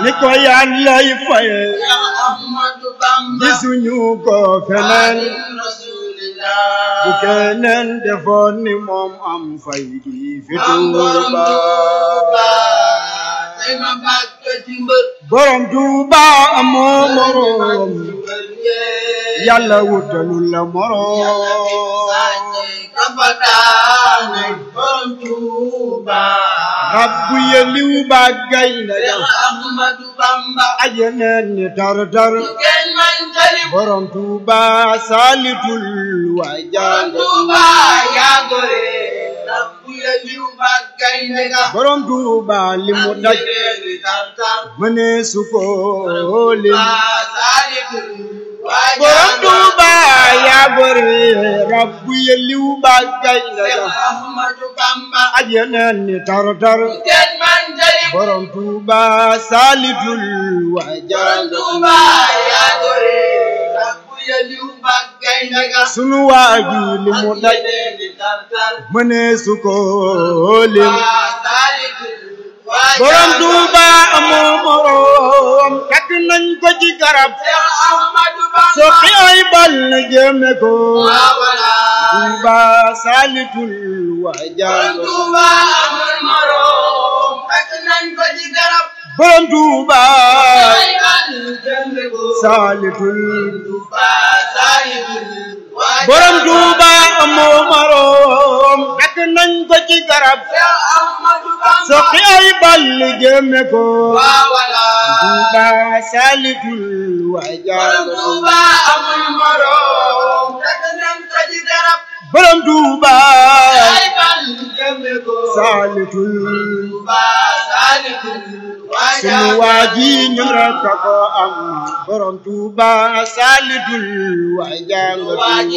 ni ko yàllay faye Ahmadu Bamba gisuñu ko feneen Rasulillah bu keneen defoon ni moom am fay gi fi Am borom Tuuba Tuuba tey ma bàkk ci mbër borom Tuuba amoo moroom yàlla wutalul la moroom kapataane borom Tuuba rabbu yeliw ba gaynde ga Cheikh Ahmadu Bamba ajeneen ni tar tar kenn man tali borom Tuuba saalitul waa borom jàng Tuuba yaa gore rabbu ya liw ba gaynde ga borom Tuuba li mu daj Reeni tartar mëne su ko lim borom borom Tuuba yaa gore rabbu yeliw ba gaynde ga Ahmadu Bamba ajeneen ni tar tar kenn man tali borom Tuuba saalitul waa jàng Tuuba yaa gore rabbu ya liw ba gaynde ga sunu waa ji li mu daj Reeni tartar mëne su ko lim borom borom Tuuba amoo moroom takk nañ ko ci garab soqi ay bal na jëme ko Tuuba saalitul waa jàng borom Tuuba saalitul borom Tuuba amoo moroom takk nañ ko ci garab soqi ay bal na jëme ko Tuuba saalitul waa jàng borom Tuuba saalitul sunu waa ji ñun rek a ko am borom Tuuba saalitul waa jàng